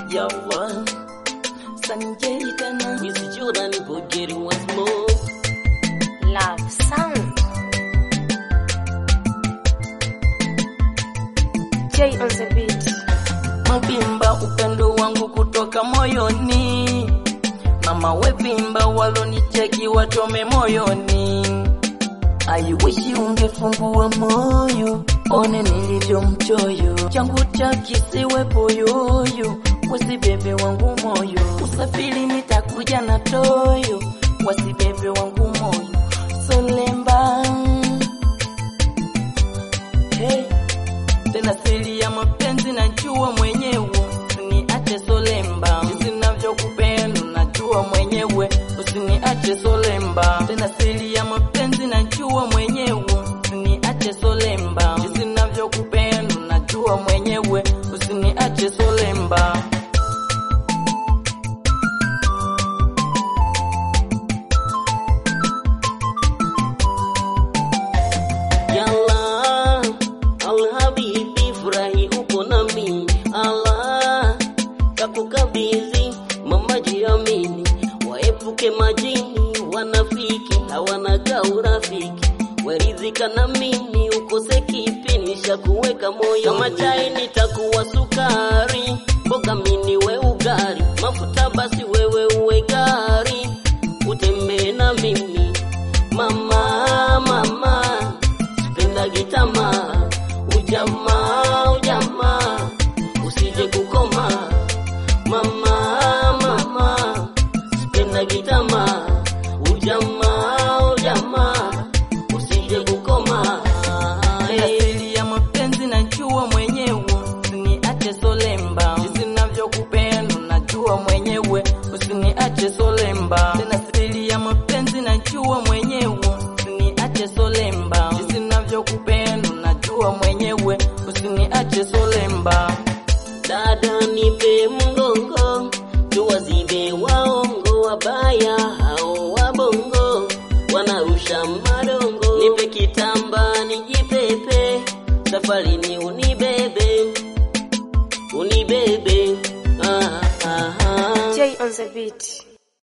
Yawa Sanjay tena Miss Jordan Bojeri once more. Love sound. J on the beat. Mavimba upendo wangu kutoka moyoni Mama wevimba walonicheki wachome moyoni I wish ungefungua moyo one nilivyo mchoyo changu cha kisiwe poyoyo wasibebe wangu moyo usafiri nitakuja na toyo wasibebe wangu moyo solemba hey. tena siri ya mapenzi najua mwenyewe usiniache solemba sinavyokupenda najua mwenyewe usiniache solemba tena siri ya mapenzi najua mwenyewe usiniache solemba sinavyokupenda najua mwenyewe usiniache solemba Yalla, alhabibi furahi uko nami. Allah, kakukabidhi mama jiamini, waepuke majini wanafiki, hawanaga urafiki. Waridhika na mimi, ukose kipi, nishakuweka moyo. Kama chai nitakuwa sukari, mboga mini we ugali, mafuta basi wewe uwe gari, utembee na mimi mama, mama penda gitama ujamaa ujamaa usije kukoma mama mama penda gitama ujamaa ujamaa usije kukoma Tena siri ya mapenzi najua mwenyewe, usiniache solemba. Jinsi ninavyokupenda najua mwenyewe, usiniache solemba. Tena siri ya mapenzi najua mwenyewe, usiniache solemba. Jinsi ninavyokupenda najua mwenyewe, usiniache solemba. dada nipe mgongo tuwazibe waongo wabaya hao wabongo wanarusha madongo nipe kitamba nijipepe safarini unibebe unibebe ah, ah, ah. J on the beat.